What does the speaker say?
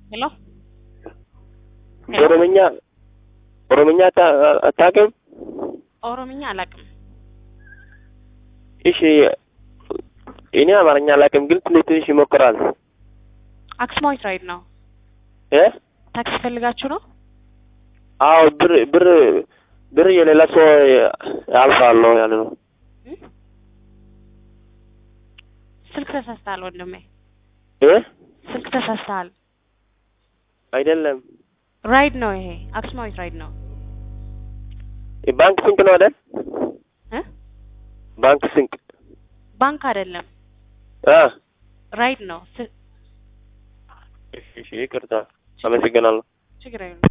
ሄሎ ኦሮምኛ ኦሮምኛ አታ- አታውቅም? ኦሮምኛ አላውቅም። እሺ እኔ አማርኛ አላውቅም፣ ግን ትንሽ ትንሽ ይሞክራል። አክሱማዊት ራይድ ነው። እ ታክሲ ፈልጋችሁ ነው? አዎ ብር ብር ብር የሌላ ሰው አልፋለሁ ያለ ነው። እ? ስልክ ተሳስተሃል ወንድሜ፣ እ ስልክ ተሳስተሃል። አይደለም ራይድ ነው ይሄ፣ አክሱማዊት ራይድ ነው። ባንክ ስንቅ ነው አይደል? እ? ባንክ ስንቅ ባንክ አይደለም፣ አ ራይድ ነው። ስ- እሺ እሺ፣ ይቅርታ አመሰግናለሁ። ችግር የለም።